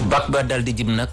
bak ba dal di jëm nag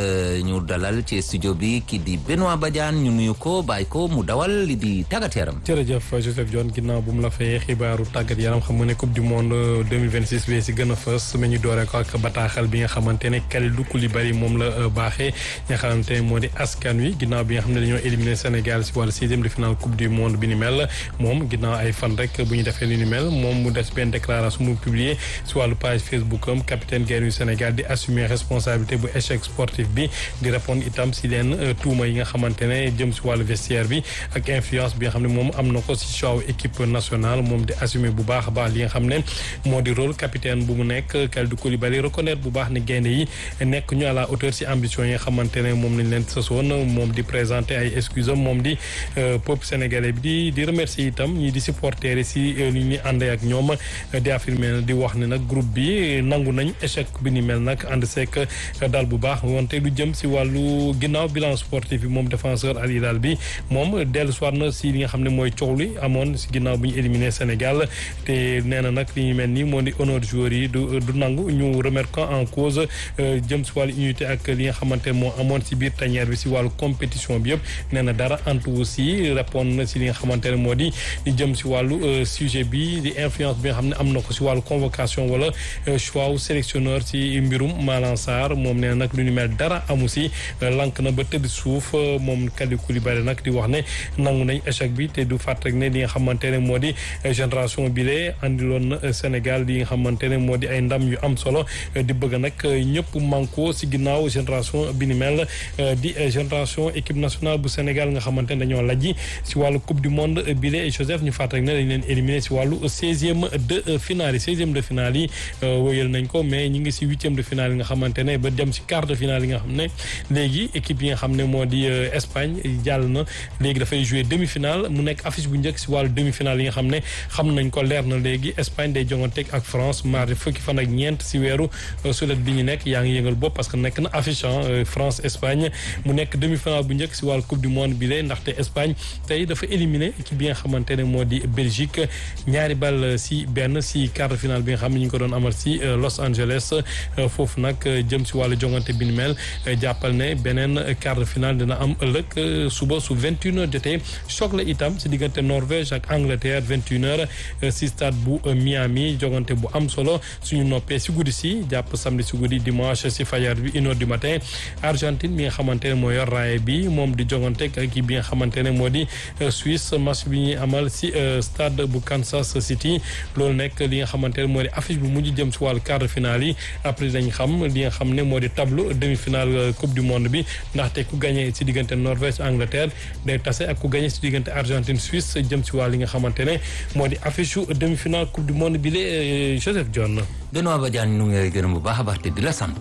ñu dalal ci studio bi kii di Benoît Badiane ñu nuyu ko bàyyi ko mu dawal li di tàggat yaram. jërëjëf Joseph Dione ginnaaw bu mu la fayee xibaaru tàggat yaram xam nga ne coupe du monde 2026 bi si gën a fës mais ñu dooree ko ak bataaxal bi nga xamante ne Kalidou Koulibaly moom la baaxee nga xamante ne moo di askan wi ginnaaw bi nga xam ne dañoo éliminé Sénégal si wàllu sixième de finale coupe du monde bi ni mel moom ginnaaw ay fan rek bu ñu defee li ni mel moom mu des benn déclaration mu publié si wàllu page Facebook am capitaine gaynde yu Sénégal di assumer responsabilité bu échec sportif bi di répondre itam si leen tuuma yi nga xamante ne jëm si wàllu vestiaire bi ak influence bi nga xam ne moom am na ko si choix équipe nationale moom di assumer bu baax a baax li nga xam ne moo di rôle capitaine bu mu nekk Kalidou Koulibaly reconnaître bu baax ne gaynde yi nekk ñu à la hauteur si ambition yi nga xamante ne moom lañ leen sasoon moom di présenter ay excuses am moom di peuple sénégalais bi di di remercier itam ñi di supporter si li ñu àndee ak ñoom di affirmer di wax ne nag groupe bi nangu nañ échec bi ni mel nag ànd seek daal bu baax wante lu jëm si wàllu ginnaaw bilan sportif bi moom défenseur Al Hilal bi moom dellu soir na si li nga xam ne mooy coow li amoon si ginnaaw bu ñu éliminé Sénégal te nee na nag li ñu mel ni moo di honneur joueurs yi du du nangu ñu remettre en cause jëm si wàllu unité ak li nga xamante ne moo amoon si biir tanière bi si wàllu compétition bi yëpp nee na dara antu aussi répondre na si li nga xamante ne moo di jëm si wàllu sujet bi di influence bi nga xam ne am na ko si wàllu convocation wala choix wu sélectionneur si mbirum Malang Sarr moom nee na nag lu ni mel dara amu si lank na ba tëdd suuf moom Kalidou Koulibaly nag di wax ne nangu nañ échec bi te du fàtt rek ne li nga xamante ne moo di génération bi lee andiloon na Sénégal li nga xamante ne moo di ay ndam yu am solo di bëgg nag ñëpp manko si ginnaaw génération bi ni mel di génération équipe nationale bu Sénégal nga xamante ne dañoo lajji si wàllu coupe du monde bi lee Joseph ñu fàtt rek ne dañ leen éliminé si wàllu seizième de finale yi seizième de finale yi wëyal nañ ko mais ñi ngi si huitième de finale yi nga xamante ne ba dem si quart de finale yi nga xam ne léegi équipe yi nga xam ne moo di Espagne jàll na léegi dafay jouer demi-finale mu nekk affiche bu njëkk si wàllu demi-finale yi nga xam ne xam nañ ko leer na léegi Espagne day jonganteeg ak France mardi fukki fan ak ñeent si weeru sulet bi ñu nekk yaa ngi yëngal bopp parce que nekk na affiche France Espagne mu nekk demi-finale bu njëkk si wàllu coupe du monde bi lee ndaxte Espagne tey dafa éliminé équipe bi nga xamante ne moo di Belgique ñaari bal si benn si quart de finale bi nga xam ne ñu ngi ko doon amal si Los Angeles foofu nag jëm si wàllu jongante bi ni mel jàppal ne beneen quart de finale dina am ëllëg suba su 21 heures jotee choc la itam si diggante Norvège ak Angleterre 21 heures si stade bu Miami jongante bu am solo suñu noppee si guddi si jàpp samedi si guddi dimanche si fajar bi une heure du matin Argentine bi nga xamante ne moo yor raaye bi moom di jongante ak équipe bi nga xamante ne moo di Suisse match bi ñuy amal si stade bu Kansas City loolu nekk li nga xamante ne moo di affiche bu mujj jëm si wàllu quart de finale yi après dañ xam li nga xam ne moo di tableau demi-finale coupe du monde bi ndaxte ku gagné si diggante Norvège Angleterre day tase ak ku gagné si diggante Argentine Suisse jëm si wàll li nga xamante ne moo di affiche demi-finale coupe du monde bi la Joseph Dione. Benoît Badiane ñu ngi lay gërëm bu baax a baax te di la sant.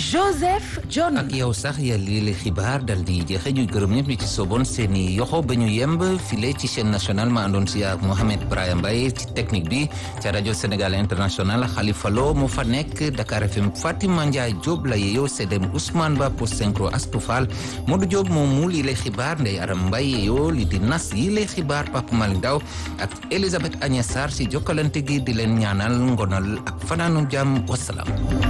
Joseph Dione. ak yow sax yàlla lii la xibaar dal di jeexe ñu gërëm ñëpp ñu ci soboon seen i yoxo ba ñu yemb file ci chaîne nationale ma àndoon si ak Mohamed Brahim Mbaye ci technique bi ca rajo Sénégal international Khalifa Lo moo fa nekk Dakar FM Fatima Ndiaye Diop la yeeyoo Sedem Ousmane Ba post synchro Astou Fall Modou Diop moom mu lii lay xibaar Ndeye Aram Mbaye yeeyoo li di nas yi lay xibaar Papa Malick Daw ak Elisabeth Agnès Sarr si jokkalante gi di leen ñaanal ngonal ak fanaanu jàmm wasalaam